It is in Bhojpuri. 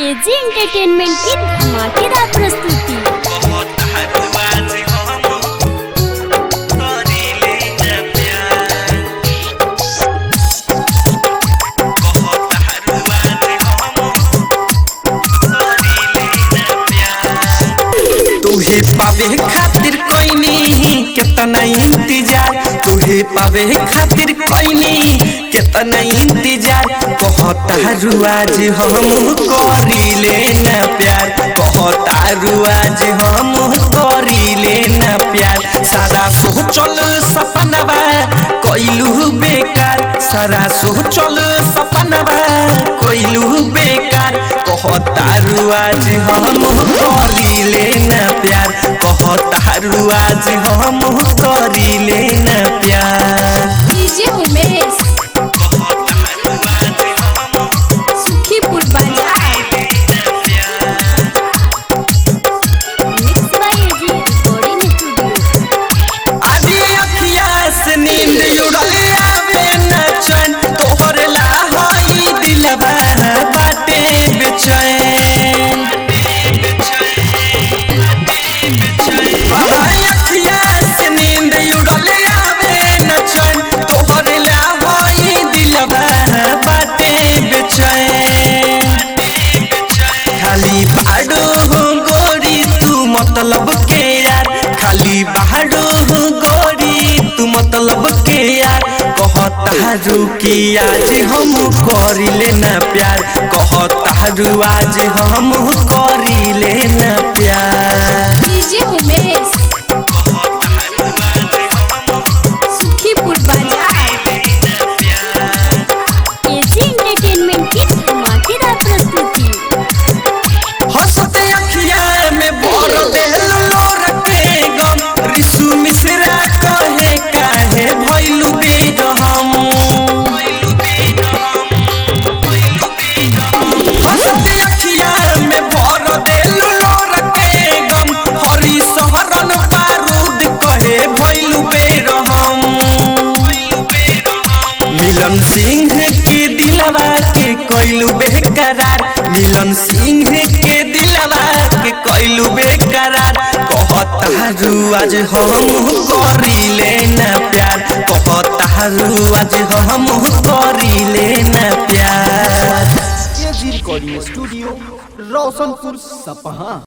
एजी एंटरटेनमेंट की धमाकेदार प्रस्तुति बहुत हरवाज हम करीले न प्यार बहुत हरवाज हम करीले न प्यार तुहे पावे खातिर कोइनी केतना इंतजार तुहे पावे खातिर कोइनी केतना इंतजार कहता रुआज हम करीले न प्यार कहता रुआज हम करीले न प्यार सारा सोचल सपनवा कोइलू बेकार सारा सोचल सपनवा कोइलू बेकार कहता रुआज हम करीले न प्यार कहता रुआज हम करीले न प्यार डीजे उमेश बहुत हरवाज हम सुखीपुर बाजार mix by AG recording studio आदि अखिया से नींद उड़ल आवे न चैन तोहर ला होई दिलवा बाटे बेचैन आदि अखिया से नींद उड़ल आवे न चैन तोहर ला होई दिलवा बाटे बेचैन खाली बाडो हो गोरी तू मतलब के यार खाली बाडो हो गोरी तू मतलब के यार कहता रू कि आज हम करिले ना प्यार कहता रू आज हम करिले ना प्यार डीजे उमेश सुखीपुर बाजार एजी एंटरटेनमेंट की धमाकेदार प्रस्तुति हंसते अखिया में भर देलू लोरके गम रिसु मिश्रा कहे काहे भइलू बेगम हंसते अखिया में भर देलू लोरके गम हरी सहरन बारूद कहे भइलू बेरहम मिलन सिंह के दिलवा के कोइलू बेकरार मिलन सिंह के दिलवा के कोइलू बेकरार कहता रू आज हम करिले ना प्यार कहता रू आज हम करिले ना प्यार एजी रिकॉर्डिंग स्टूडियो रोशनपुर सपहा